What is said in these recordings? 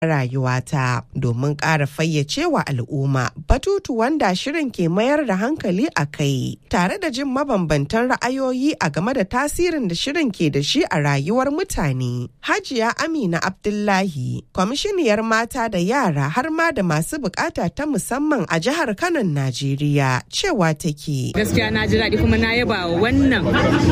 rayuwata domin ƙara fayyace wa al'umma batutu wanda shirin ke mayar da hankali a kai tare da jin mabambantan ra'ayoyi a game da tasirin da shirin ke da shi a rayuwar mutane. Hajiya Amina Abdullahi, kwamishiniyar mata da yara har ma da masu bukata ta musamman a jihar Kano, Najeriya, cewa take. Gaskiya na ji daɗi kuma na yaba wannan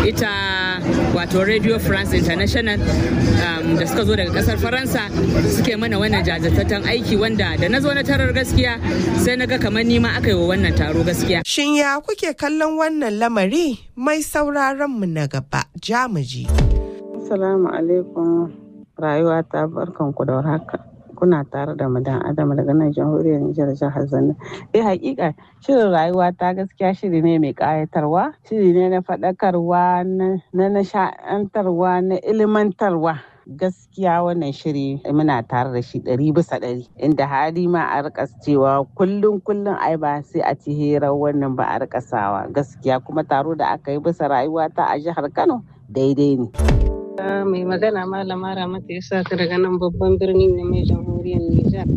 ita wato Radio France International um, da suka zo daga ƙasar Faransa suke mana wannan jajirtattun aiki wanda da na zo na tarar gaskiya sai na ga kamar nima aka yi wa wannan taro gaskiya. Shin ya kuke kallon wannan lamari mai sauraron mu na gaba jamuji. Assalamu alaikum rayuwa ta barkan ku da haka. Kuna tare da madan Adam daga nan jamhuriyar Nijar jihar Zanna. Eh hakika shirin rayuwa ta gaskiya shiri ne mai kayatarwa, shiri ne na faɗakarwa, na nasha'antarwa, na ilimantarwa. gaskiya wannan shiri muna tare da shi ɗari bisa ɗari inda hali ma a rika cewa kullum kullum ai ba sai a ci hirar wannan ba a rika sawa gaskiya kuma taro da aka yi bisa rayuwa ta a jihar kano daidai ne mai magana malama ramata ya sa ka daga nan babban birni ne mai jamhuriyar nijar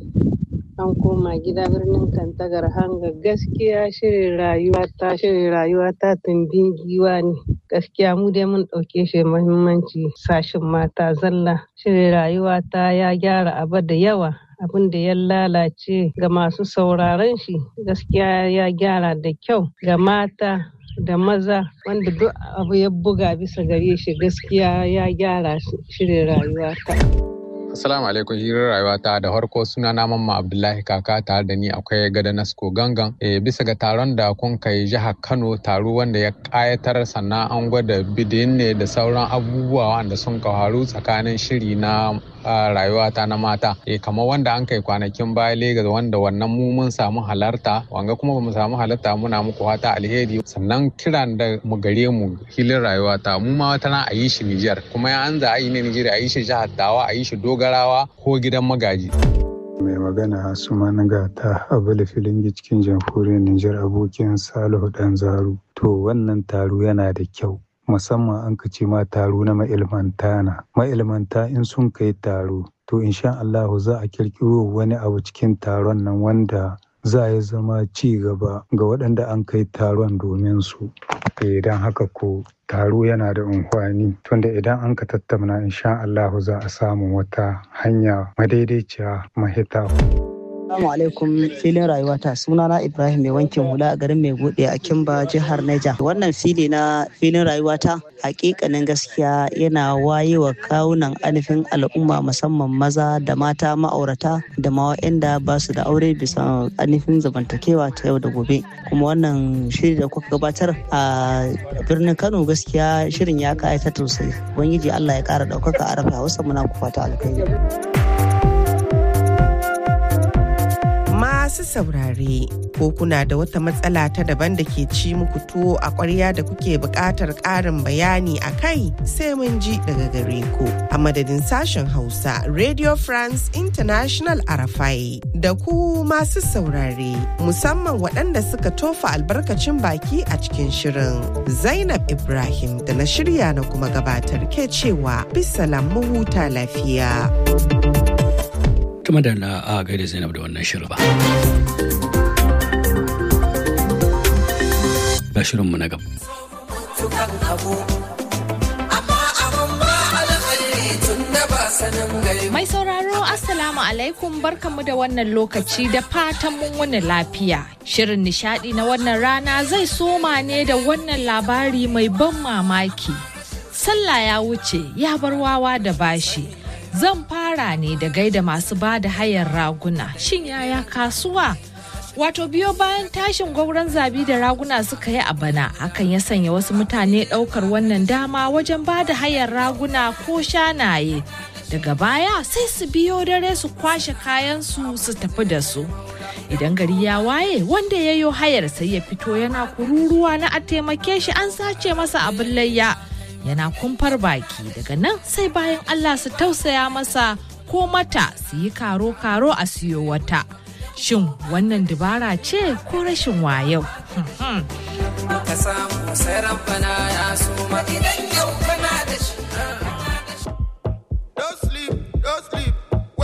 an koma gida birnin kantagar hanga gaskiya shirin rayuwa ta shirin rayuwa ta tumbin giwa ne gaskiya mu dai mun ɗauke shi muhimmanci sashin mata zalla shirin rayuwa ta ya gyara abu da yawa abin da ya lalace ga masu sauraron shi gaskiya ya gyara da kyau ga mata da maza wanda duk abu ya buga bisa gare shi gaskiya ya gyara shirin rayuwa ta. Assalamu alaikum hirar rayuwa ta da harko suna na mamma Abdullahi kaka tare da ni akwai gada Nasko gangan. E, bisa ga taron da kun kai jihar Kano taro wanda ya kayatar sannan an gwada bidin ne da sauran abubuwa wanda sun kawaru tsakanin shiri na rayuwa ta na mata. E, kamar wanda an kai kwanakin baya Legas wanda wannan mu mun samu halarta wanga kuma bamu samu halarta muna muku fata alheri sannan kiran da mu gare mu hilin rayuwa ta mu ma wata na a yi shi Nijar kuma ya an za a yi ne Nijar a yi shi jihar Tawa a yi shi Doga dogarawa ko gidan magaji. mai magana Asuman Gata Abula Filingi cikin jamhuriyar Nijar abokin Salihu Dan Zaru. To wannan taro yana da kyau. Musamman an ka ce ma taro na ma'ilmanta na. Ma'ilmanta in sun kai taro, to insha Allahu za a kirkiro wani abu cikin taron nan wanda za ya zama ci gaba ga waɗanda an kai taron domin su. Idan haka ko taro yana da amfani tunda idan an ka tattauna insha Allahu za a samu wata hanya madaidaiciya mahita. Assalamu alaikum filin rayuwata sunana Ibrahim mai wankin hula a garin mai bude a Kimba jihar Niger. Wannan fili na filin rayuwata hakikanin gaskiya yana waye wa kawunan alifin al'umma musamman maza da mata ma'aurata da ma waɗanda ba su da aure bisa alifin zamantakewa ta yau da gobe. Kuma wannan shiri da kuka gabatar a birnin Kano gaskiya shirin ya kayata sosai. Ubangiji Allah ya kara ɗaukaka a rafa Hausa muna ku fata alkhairi. masu saurare ko kuna da wata matsala ta daban da ke ci muku tuwo a ƙwarya da kuke buƙatar ƙarin bayani a kai sai mun ji daga gare ku a madadin sashen hausa radio france international arafai da ku masu saurare musamman waɗanda suka tofa albarkacin baki a cikin shirin zainab ibrahim da na shirya na kuma gabatar ke cewa bisalam mu huta lafiya. Tuma da na a gaida Zainab da wannan shirin ba. Ga shirinmu na gaba. Mai sauraro Assalamu alaikum barkanmu da wannan lokaci da fatan mun wani lafiya. Shirin nishadi na wannan rana zai soma ne da wannan labari mai ban mamaki. Sallah ya wuce ya bar wawa da bashi. Zan fara ne da gaida masu ba da hayar raguna. Shin yaya kasuwa? Wato biyo bayan tashin gwauron zabi da raguna suka yi a bana, hakan ya sanya wasu mutane ɗaukar wannan dama wajen ba da hayar raguna ko shanaye. Daga baya sai su biyo dare su kwashe kayansu su tafi da su. Idan gari ya waye wanda ya yo hayar sai ya fito yana kururuwa na a taimake shi an sace masa abin layya. yana kumfar baki daga nan sai bayan Allah su tausaya masa ko mata su yi karo-karo a siyo wata. Shin wannan dubara ce ko rashin wayau? Ka samu sai rabbana ya so idan yau kana da shi.